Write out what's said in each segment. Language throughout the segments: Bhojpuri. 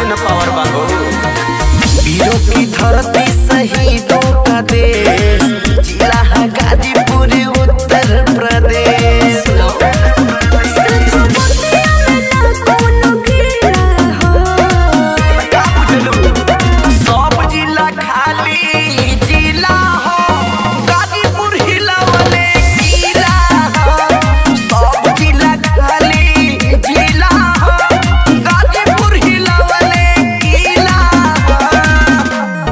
न पावर बा हो वीरों की धरती शहीदों का देश जिला है गाजीपुर उत्तर प्रदेश का बुझलू सब जिला खाली जिला हो गाजीपुर हिलावले जिला हो सब जिला खाली जिला हो गाजीपुर हिलावले जिला हो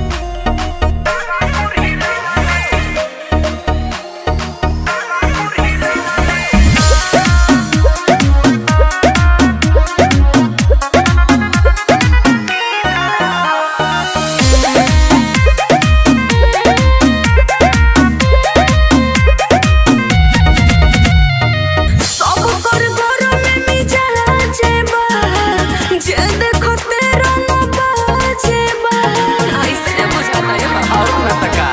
और न तका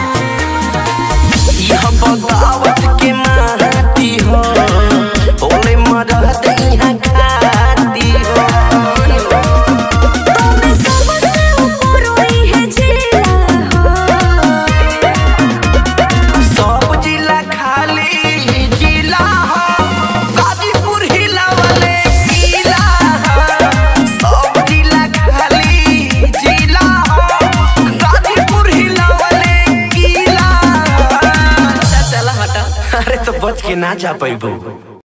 यह बगावत के माटी हो ओले मरद यहाँ खाती हो सब जिला खाली जिला हो गाजीपुर हिलावले जिला हो सब जिला खाली जिला हो गाजीपुर हिलावले जिला हो चला हटा अरे तो बच के ना जा पैबू